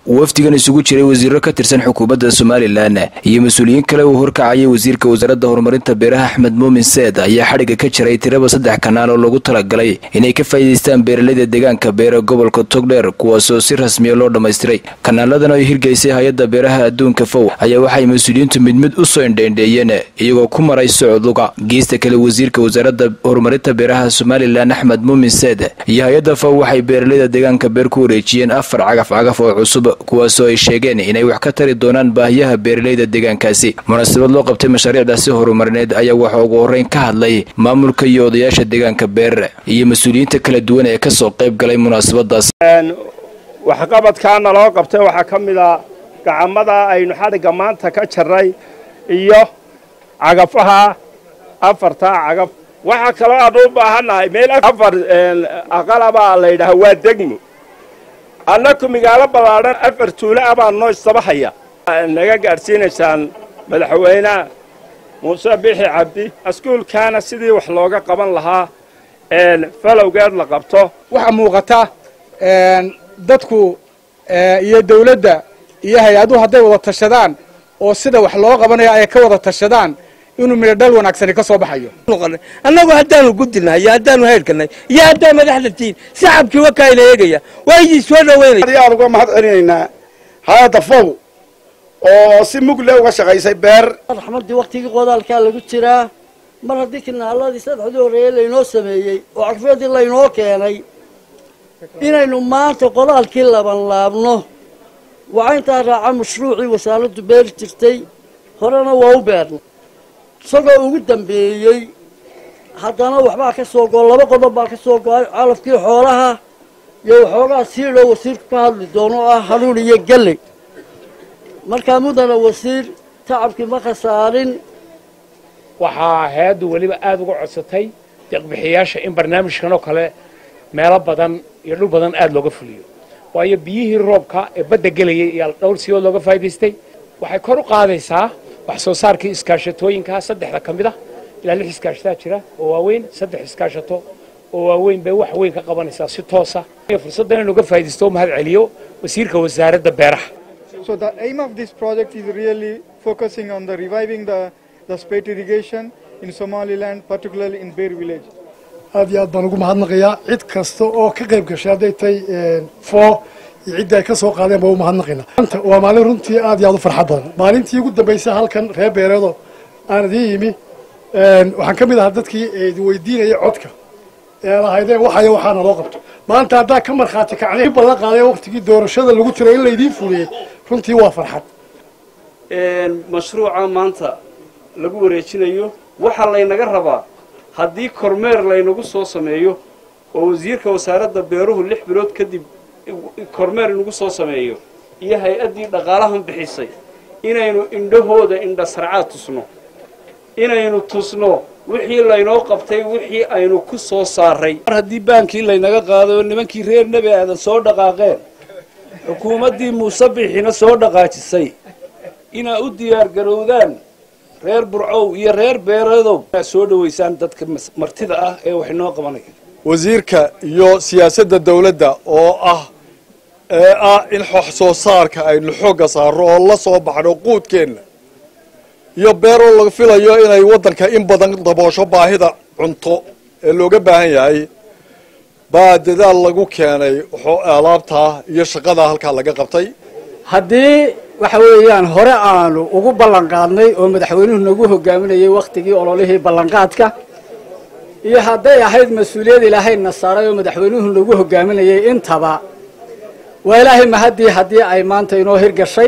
wafdigan isugu jiray wasiiro ka tirsan xukuumadda somalilan iyo mas-uuliyiin kale uu horkacayay wasiirka wasaaradda horumarinta beeraha axmed muumin seed ayaa xadhigga ka jiray tiraba saddex kanaal oo loogu talagalay inay ka faa'iidaystaan beeralayda deegaanka beere gobolka togdheer kuwaasoo si rasmiya loo dhammaystiray kanaaladan ay hirgeysay hay-adda beeraha adduunka fow ayaa waxay mas-uuliyiintu mid mid u soo indheendheeyeen iyagoo ku maray socduga geesta kale wasiirka wasaaradda horumarinta beeraha somalilan axmed muumin seed iyo hay-adda fow waxay beeralayda deegaanka beer ku wareejiyeen afar cagaf cagaf oo cusub kuwaasoo ay sheegeen inay wax ka tari doonaan baahiyaha beeralayda deegaankaasi munaasabad loo qabtay mashaariicdaasi horumarineed ayaa waxaa ugu horreyn ka hadlay maamulka iyo odayaasha deegaanka beer iyo mas-uuliyiinta kala duwan ee kasoo qayb galay munaasabadaas waxqabadkaana loo qabtay waxaa ka mid a gacamada aynu xadhigga maanta ka jarray iyo cagafaha afartaa cagaf waxaa kaloo aan u baahannahay meel afar aqalabaa la yidhaha waa degmo annaku magaalo ballaadhan afar tuulo ah baan noo istabahaya naga gaadhsiinaysaan madaxweyneha muuse bixi cabdi askuulkaana sidii wax looga qaban lahaa falowgeed la qabto waxaa muuqata dadku iyo dawladda iyo hay-aduhu hadday wada tashadaan oo sida wax loo qabanayo ay ka wada tashadaan inuu midho dhal wanaagsani ka soo baxayo annagu haddaanu gudinahay iyo haddaanu haydhkanay iyo haddaa madaxda tiin shacabkii wakaayna eegaya waa idin soo dhaweynaya aad uga mahad celinaynaa hay-adda fow oo si mugle uga shaqaysay beer raxmaddii waktigii qodaalkaa lagu jiraa mar haddii kinaaladii saddexdii horreeye laynoo sameeyey oo carfeedii laynoo keenay inaynu maanta qodaalkii laban laabno waxaa intaa raaca mashruucii wasaaraddu beeri jirtay horena waa u beernay isagoo ugu dambeeyey haddana waxbaa ka soo go laba qodob baa ka soo go-ay calafkii xoolaha iyo waxoogaa siidhoo wasiirku ka hadli doono oo ah hanuun iyo galley markaa mudana wasiir tacabkii ma khasaarin waxaa hay-addu weliba aada uga codsatay deeqbixiyaasha in barnaamijkan oo kale meelo badan iyo dhul badan aada looga fuliyo waayo biyihii roobka ee badda gelayay iyo dhowr siyood looga faa'idaystay waxay kor u qaadaysaa wax soo saarkii iskaashatooyinkaa saddexda ka mid ah ilaa lix iskaashataa jira oo waaweyn saddex iskaashato oo waaweyn bay wax weyn ka qabanaysaa si toosa fursadda inaynu uga faa'iidaysto mahad celiyo wasiirka wasaaradda beeraha So the aim of this project is really focusing on the reviving the, the spate irrigation in Somaliland, particularly in Bear village. aad iyo aad baan ugu mahadnaqayaa cid kasta oo ka qayb gashay hadday tahay foo iyo cidda ay ka soo qaadeen baa u mahadnaqaynaa maanta waa maalin runtii aad iyo aad u farxad badan maalintii ugu dambaysay halkan reer beereedo aan idiin yimi waxaan ka mid ahaa dadkii idin weydiinaya codka ee lahaydeen waxaya waxaana loo qabto maanta haddaa ka markhaati kacday balan qaaday waktigii doorashada lagu jiray in laydiin fuliyey runtii waa farxad mashruuca maanta lagu wareejinayo waxaa laynaga rabaa haddii kormeer laynagu soo sameeyo oo wasiirka wasaaradda beeruhu lix bilood kadib kormeer inagu soo sameeyo iyo hay-addii dhaqaalahan bixisay inaynu indhahooda indhasarcaad tusno inaynu tusno wixii laynoo qabtay wixii aynu ku soo saaray mar haddii baankii laynaga qaaday oo nimankii reer nebi aadan soo dhaqaaqeen xukuumaddii muuse bixina soo dhaqaajisay inaa u diyaar garowdaan reer burcow iyo reer beereedow inaad soo dhowaysaan dadka martida ah ee wax inoo qabanaya wasiirka iyo siyaasadda dawladda oo ah ee ah in wax soo saarka aynu xoogga saarro oo la soo baxno quudkeenna iyo beeroo laga filayo inay waddanka in badan daboosho baahida cunto ee looga baahan yahay baa dadaal lagu keenay alaabtaa iyo shaqadaa halkaa laga qabtay haddii waxa weeyaan hore aanu ugu ballan qaadnay oo madaxweynuhu nagu hogaaminayay wakhtigii ololihii ballanqaadka iyo hadday ahayd mas-uuliyad ilaahayna saaray oo madaxweynuhu nagu hogaaminayay intaba waa ilaahay mahaddii haddii ay maanta inoo hirgashay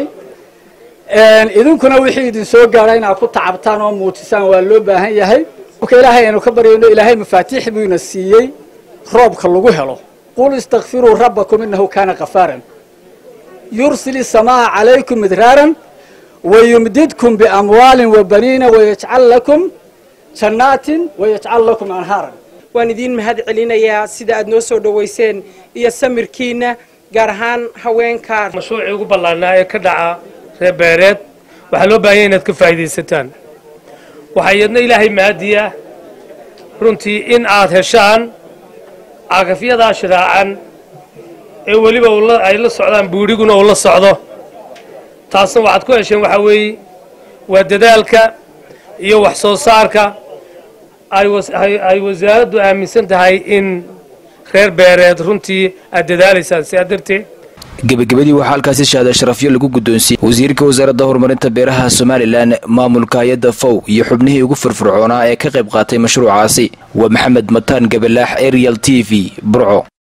idinkuna wixii idin soo gaadha inaad ku tacabtaan oo muujisaan waa loo baahan yahay marka ilaahay aynu ka baryayno ilaahay mafaatiix buu ina siiyey roobka lagu helo qul istakfiruu rabbakum innahu kaana kafaaran yursil الsamaaa calaykum midraaran wayumdidkum biamwaalin wabaniina wayajcal lakum jannaatin wayajcal lakum anhaaran waan idiin mahad celinayaa sida aad noo soo dhowayseen iyo samirkiina gaar ahaan haweenka mashruucii ugu ballaanaa ee ka dhaca reer beereed waxaa loo baahanya inaad ka faa'iidaysataan waxaa iyadna ilaahay mahadiya runtii in aad heshaan cagafyadaa shiraacan ee weliba ay la socdaan buudhiguna uu la socdo taasna waxaad ku hesheen waxaa weeye waa dadaalka iyo wax soo saarka ay wasaaraddu aaminsan tahay in reer beereed runtii aad dadaalaysaan sidaa darteed gebagabadii waxaa halkaasi shahaada sharafyo lagu guddoonsiiyey wasiirka wasaaradda horumarinta beeraha somalilan maamulka hay-adda fow iyo xubnihii ugu firfircoonaa ee ka qayb qaatay mashruucaasi waa maxamed mataan gabalaax arial t v burco